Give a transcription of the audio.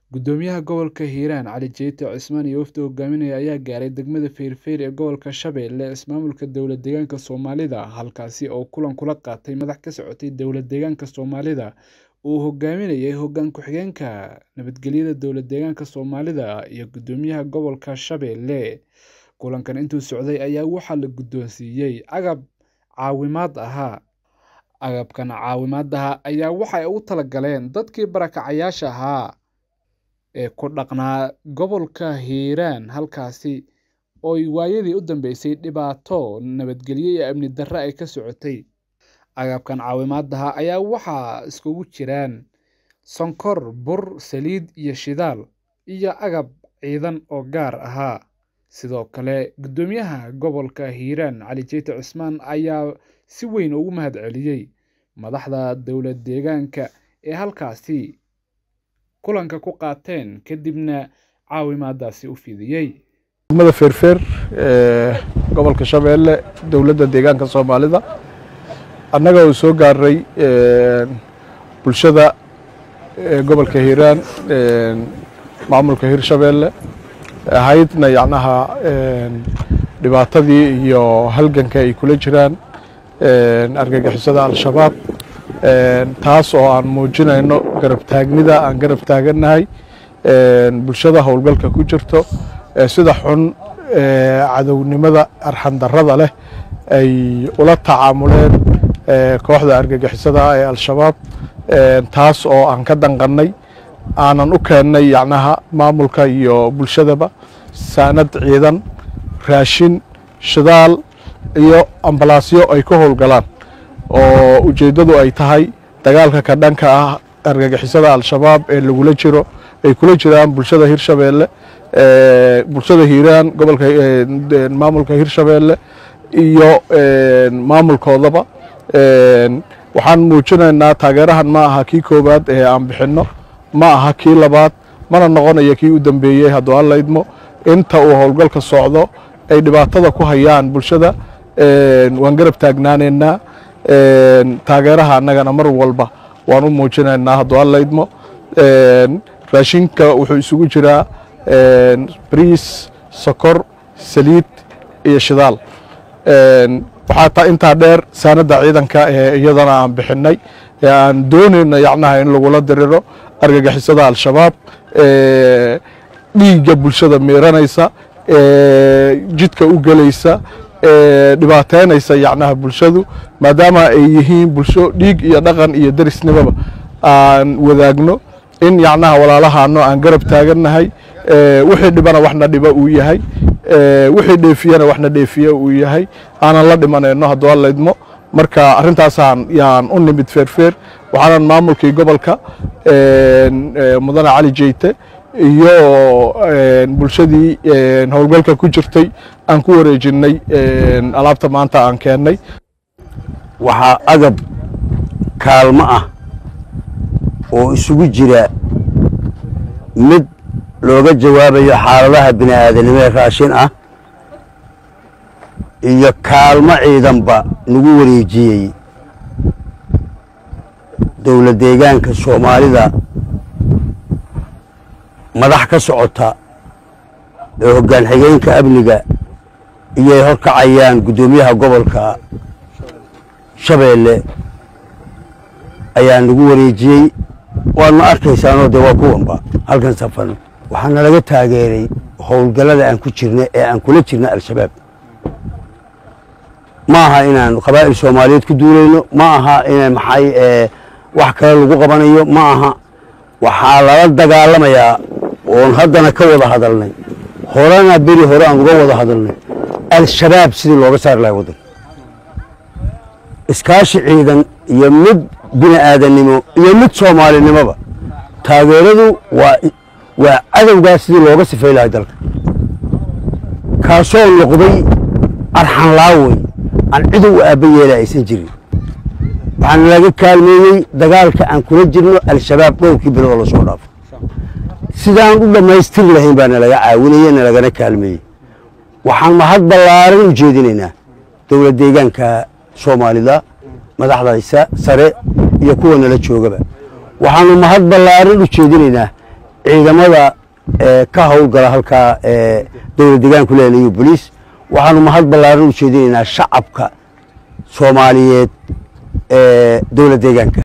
Gudoomiyaha Gobolka Hiiraan Cali Jeite Cismaan iyo wafdi hogaaminaya ayaa gaaray degmada Feerfeer ee gobolka Shabeelle ismaamulka dowlad deegaanka Soomaalida halkaasi oo kulan kula qaatay madax ka socotay dowlad deegaanka Soomaalida uu hogaaminayay hoggaan ku-xigeenka nabadgelyada dowlad deegaanka Soomaalida iyo gudoomiyaha gobolka Shabeelle kulankan intuu socday ayaa waxaa la guddoonsiiyay agab caawimaad ahaa agabkan caawimaadaha ayaa waxay ugu talagaleen dadkii barakacayaasha ahaa ee ku dhaqnaa gobolka Hiiraan halkaasi oo waayadii u dambeysay dhibaato nabadgelyo iyo amni darro ay ka socotay agabkan caawimaadaha ayaa waxaa iskugu jiraan sonkor bur saliid iyo shidaal iyo agab ciidan oo gaar ahaa sidoo kale gudoomiyaha gobolka Hiiraan Cali Jeite Cismaan ayaa si weyn ugu mahadceliyay madaxda dowlad deegaanka ee halkaasi kulanka ku qaateen kadibna caawimaadaasi u fidiyey degmada feerfeer ee gobolka shabeelle dowladda deegaanka soomaalida annaga uu soo gaaray bulshada gobolka hiiraan maamulka hirshabeelle ahaydna yacnaha dhibaatadii iyo halganka ay kula jiraan argagixisada al-shabaab taas oo aan muujinayno garab taagnida aan garab taagannahay bulshada howlgalka ku jirto sida xun cadownimada arxandarrada leh ay ula tacaamuleen kooxda argagixisada ee al-shabaab taas oo aan ka danqannay aanan u keennay yacnaha maamulka iyo bulshadaba saanad ciidan raashin shidaal iyo ambalaasyo ay ka howlgalaan oo ujeeddadu ay tahay dagaalka ka dhanka ah argagixisada al-shabaab ee lagula jiro ay kula jiraan bulshada hirshabeelle bulshada hiiraan gobolka maamulka hirshabeelle iyo maamulkoodaba waxaan muujinaynaa taageerahan ma aha kii koowaad ee aan bixinno ma aha kii labaad mana noqonayo kii u dambeeyey hadduu alla idmo inta uu howlgalka socdo ay dhibaatada ku hayaan bulshada waan garab taagnaanaynaa taageeraha annagana mar walba waan u muujinaynaa hadduu alla idmo raashinka wuxuu isugu jiraa briis sokor saliid iyo shidaal waxaa intaa dheer saanadda ciidanka ee iyadana aan bixinay ee aan doonayno yacnaha in lagula diriro argagixisada al-shabaab dhiigga bulshada miiranaysa jidka u gelaysa dhibaateynaysa yacnaha bulshadu maadaama ay yihiin bulsho dhiig iyo dhaqan iyo derisnimaba aan wadaagno in yacnaha walaalahaano aan garab taagannahay wixii dhibana waxna dhiba uu yahay wixii dheefiyana waxna dheefiye uu yahay aanan la dhimanayno hadduu alla idmo marka arrintaasaan yaan u nimid feerfeer waxaanan maamulkii gobolka mudane cali jeyte iyo bulshadii howlgalka ku jirtay aan ku wareejinnay alaabta maanta aan keennay waxaa agab kaalmo ah oo isugu jira mid looga jawaabayo xaaladaha bini aadanimo ee raashin ah iyo kaalmo ciidanba nagu wareejiyey dowlad deegaanka soomaalida madax ka socota ee hoggaan xigeenka amniga iyoay horkacayaan guddoomiyaha gobolka shabeelle ayaa nagu wareejiyey waadna arkaysaanoo dee waa kuwanba halkan safan waxaana laga taageeray howlgallada aan ku jirna ee aan kula jirna al-shabaab ma aha inaan qabaa'il soomaaliyeed ku duulayno ma aha ina maxay wax kale lagu qabanayo ma aha waxaa lala dagaalamayaa oon haddana ka wada hadalnay horena beri hore aan uga wada hadalnay al-shabaab sidii looga saari lahay waddan iskaashi ciidan iyo mid bini aadannimo iyo mid soomaalinimoba taageeradu waa waa cadowgaas sidii looga sifay lahay dalka kaasoo noqday arxan laawey aan cidow u aabba yeela aysan jirin waxaana laga kaalmeeyey dagaalka aan kula jirno al-shabaab dhowrkii bilood oo lasoo dhaafo sidaan u dhammaystiri lahayn baa nalaga caawinaya nalagana kaalmeeyey waxaan mahad ballaaran u jeedinaynaa dowlad deegaanka soomaalida madaxdaysa sare iyo kuwa nala joogaba waxaanu mahad ballaaran u jeedinaynaa ciidamada ka howlgala halkaa dowlad deegaanku leelayo boliis waxaanu mahad ballaaran u jeedinaynaa shacabka soomaaliyeed ee dowlad deegaanka